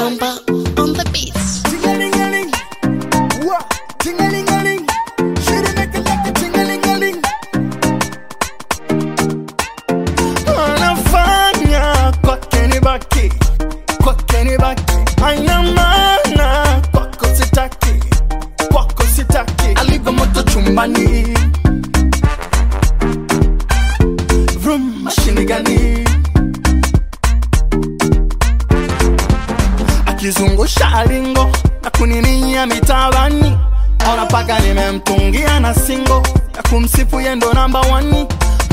Bomba on the beats. Ting-a-ling-a-ling. Wah. Ting-a-ling-a-ling. Shoulda make it like a ting-a-ling-a-ling. Anafanya kwake ni baki, kwake ni baki. Haina maana kwako sitaki, kwako sitaki. Alivyo moto chumbani. Vroom, mashine gani? akizungusha lingo na kuninia mitabani, ona paka nimemtungia na singo ya kumsifu yendo namba wani,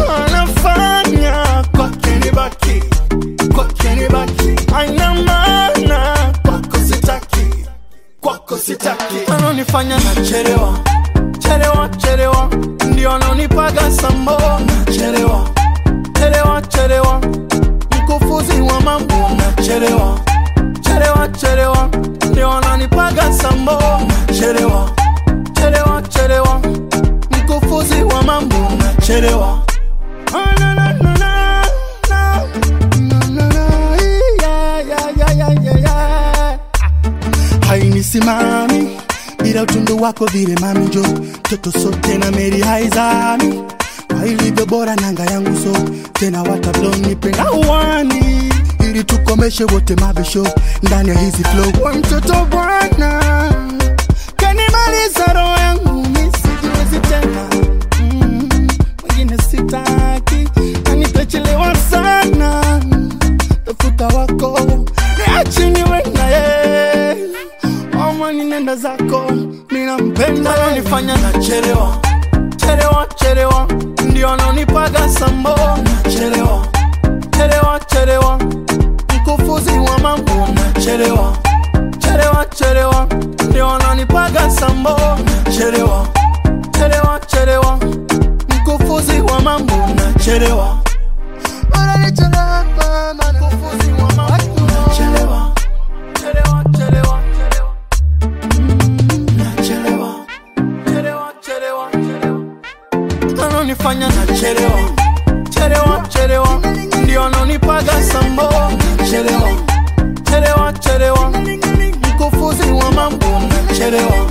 anafanya kwake ni baki, kwake ni baki, haina maana kwako sitaki, kwako sitaki, ananifanya nachelewa chelewa chelewa, ndio ananipaga sambo nachelewa chelewa chelewa, mkufuzi wa mambo nachelewa chelewa chelewa ndio wananipaga sambo chelewa chelewa chelewa mkufuzi wa mambo na chelewa Ah, na, na, na, na, na. Na, na, na, yeah, yeah, yeah, yeah, yeah, yeah. hainisimami bila utundu wako vile mami jo toto sote na meri haizami kwa ilivyo bora nanga yangu so tena watablonipenda uwani ili tukomeshe wote mabisho ndani ya hizi flow wa mtoto bwana kanimaliza roho yangu misijiwezi tena Mm, wengine sitaki nanitachelewa sana tafuta wako niachiniwe naye amani nenda zako minampenda nanifanya nachelewa chelewa chelewa ndio ananipaga sambo nachelewa chelewa chelewa mkufuzi wa mambo nachelewa chelewa chelewa ndio ananipaga sambo nachelewa chelewa chelewa mkufuzi wa mambo nachelewa Unanichelewa, mama, mkufuzi wa mambo nachelewa chelewa chelewa chelewa nachelewa chelewa chelewa chelewa ananifanya nachelewa chelewa chelewa ndio ananipaga sambo chelewa chelewa chelewa mkufuzi wa mambo nachelewa